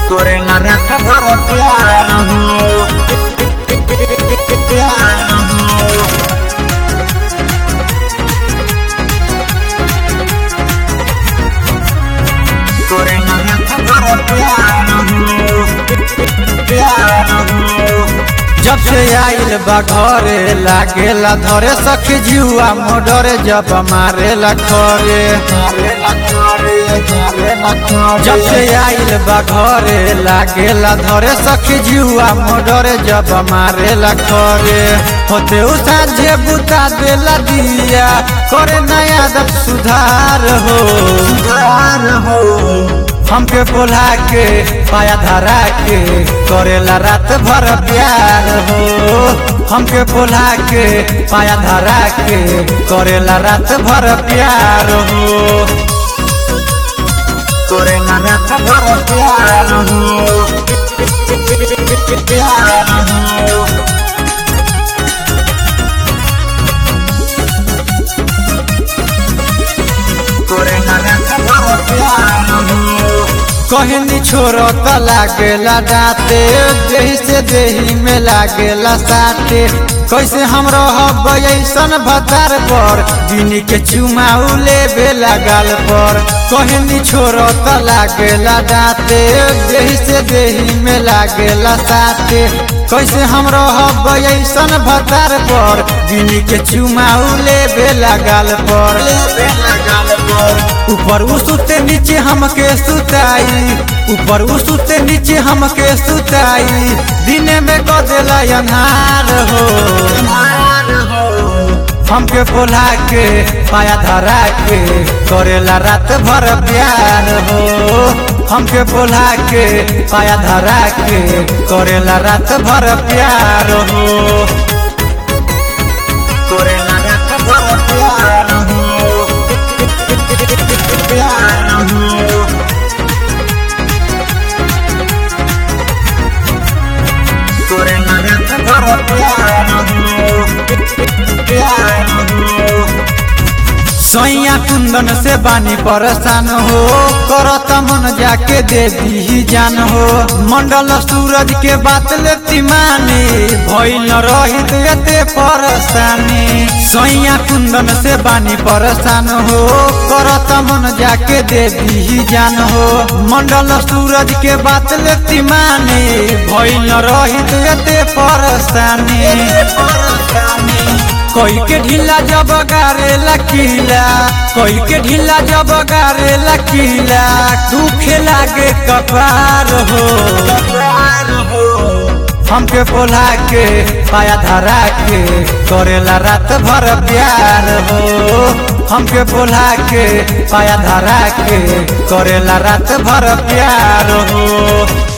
करेला रात भर प्यार हो प्यार हो करेला रात भर प्यार हो प्यार हो जब से आइल बा घरे लागेला धरे सखी जुआ मोडरे जब मारेला खरे करेला करे करेला करे जब से आइल बा घरे लागेला धरे सखी जुआ मोडरे जब मारेला खरे होते उ साझे बुता देला दिया करे नया दब सुधार हो प्यार हो हमके बोला के पाया धरा के करेला रात भर प्यार हो हमके बोला के पाया धरा के करेला रात भर प्यार हो करेला रात भर प्यार हो प्यार हो करेला रात भर प्यार हो कहनी छोरो त लागेला डाटे देही से देही में लागेला साटे कैसे हम रहब ऐसन भतार पर दिन के चुमाऊ लेबे लगाल पर कहनी छोरो त लागेला डाटे देही से देही में लागेला साटे कैसे हम रहब ऐसन भतार पर दिन के चुमाऊ लेबे लगाल पर बेला गाल पर ऊपर उ सुते नीचे हमके सुताई ऊपर उ सुते नीचे हमके सुताई दिने में गदेला अन्हार हो प्यार हो हमके बोला के पाया धरा के करेला रात भर प्यार हो हमके बोला के पाया धरा के करेला रात भर प्यार हो करेला रात भर प्यार हो प्यार हो करेला रात भर प्यार हो प्यार हो सैया कुंदन से बानी परेशान हो करत मन जाके दे दी जान हो मंडल सूरज के बात लेती मानी भइल न रहित एते परेशानी सैया कुंदन से बानी परेशान हो करत मन जाके दे दी जान हो मंडल सूरज के बात लेती मानी भइल न रहित एते परेशानी कोई के ढीला जब गारेला किला कोई के ढीला जब गारेला किला दुखे लागे कपार हो प्यार हो हमके बोला के पाया धरा के करेला रात भर प्यार हो हमके बोला के पाया धरा के करेला रात भर प्यार हो